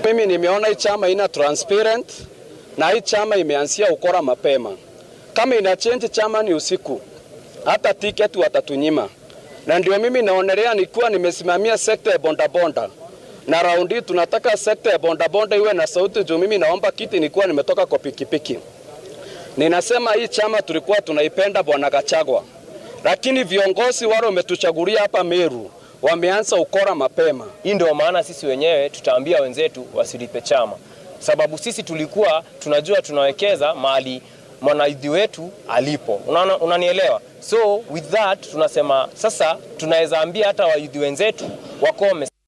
Mimi nimeona hii chama ina transparent na hii chama imeanzia ukora mapema. Kama ina change chama ni usiku, hata tiketi watatunyima, na ndio mimi naonelea nikiwa nimesimamia sekta ya bondabonda na raundi hii tunataka sekta ya bondabonda iwe na sauti juu mimi naomba kiti nikiwa nimetoka kwa pikipiki. Ninasema hii chama tulikuwa tunaipenda Bwana Gachagua, lakini viongozi wale wametuchagulia hapa Meru wameanza ukora mapema. Hii ndio maana sisi wenyewe tutaambia wenzetu wasilipe chama, sababu sisi tulikuwa tunajua tunawekeza mahali mwanaidhi wetu alipo. Unaona, unanielewa? So with that tunasema sasa tunaweza ambia hata waidhi wenzetu wakome.